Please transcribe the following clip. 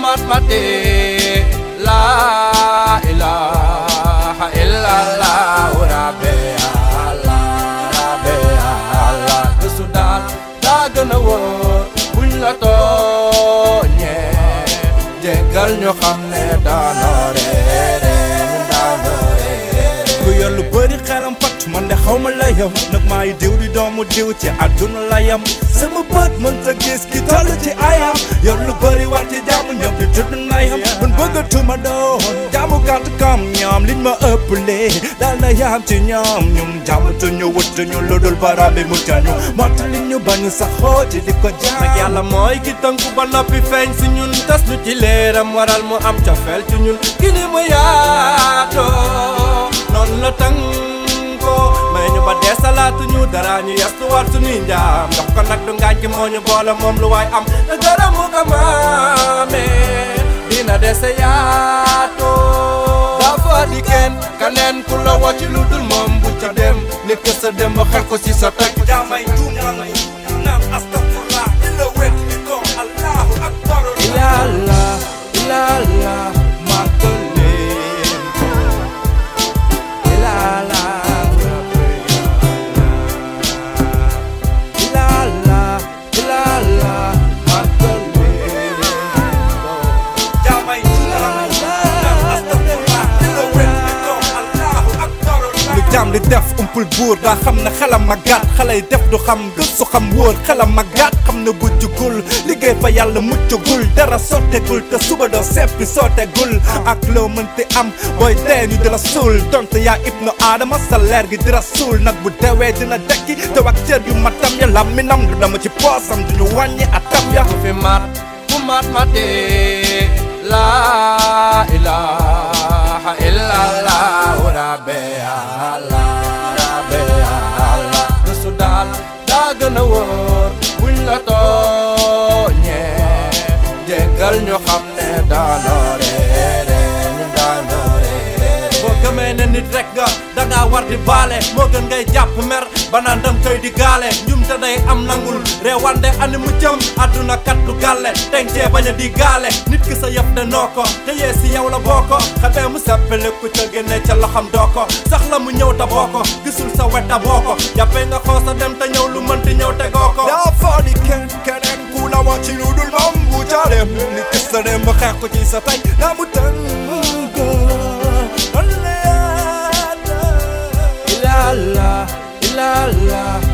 mat mate la ilaha illallah rabbi allah rabbi allah gëstu daal daa gën a wóor buñ la tooñee jéggal ñu xam ne daanoo réere ñu daanoo réere ku yor lu bëri xelam pat man de xaw ma la yam nag maay diw di doomu diw ci àdduna la yam sama bët mën ta gis ki toll ci ayam yor lu bëri war ci jàmm ñoom di tudd na yam man bëggatuma doon jàmm gàtt kam ñoom liñ ma ëppalee daal na yam ci ñoom ñum jàmm te ñu wut ñu lu dul baram bi mu cañu motta li ñu bañu sax xooti di ko jaam nag yàlla mooy ki tënku ba noppi feeñ si ñun tas ñu ci leeram waral mu am cofeel ci ñun ki ni mu yaatoo noonu la tënkoo may ñu ba dee salaatu ñu dara ñu yastuwaat suñuy njaam ndox ko nag du ngaañ ki moo ñu boole moom lu waay am te gërëm mu ko maamee dina dese yaatoo dafa di kenn kaneen ku la wàcc lu dul moom bu ca dem nit ke sa dem ba xel ko si sa teg jaamay tuuma naan astafurlah illa wet di ko allahu akbar ilala ilala makolen ilala ilala ilala makolen jaamay tuuma naan astafurlah illa wet di ko allahu akbar lu jaam di def umpul buur daa xam ne xelam ma gàtt xale yi def du xam gëstu xam wóor xelam ma gàtt xam ne bu jugul liggéey fa yàlla muccagul dara sottegul te suba doo seppi sottegul ak loo mënti am booy dee ñu di la suul donte yaa ibnu aadama sa leer gi di la suul nag bu dewee dina dekki te wax cër yu matam ya laminam du dama ci poosam duñu wàññi atam ya ku fi mat ku mat mate la ilaha illallah rabbi allah rabbi allah gëstu daal daa gën a wóor buñ la tooñee jéggal ñu xam ne daanoo réere ñu daanoo réere boo gëmee ne nit rek nga dangaa war di baale moo gën ngay jàpp mer ba naan dam koy di gaale njum te day am nangul reewande ani mu jëm àdduna kat du gàlle tencee bañ a di gaale nit ki sa yëf de noo ko te yee si yow la boo ko xamee mu seppale ku ca génne ca loxam doo ko sax la mu ñëw ta boo ko gisul sa weta boo ko jàppee nga xoo sa dem te ñëw lu mënti ñëw te goo ko daa faadi kenn keneen ku la wax ci lu dul moom bu jaareem nit ki sa dem ba xeex ko ci sa tey naa mu tënk ilala ilala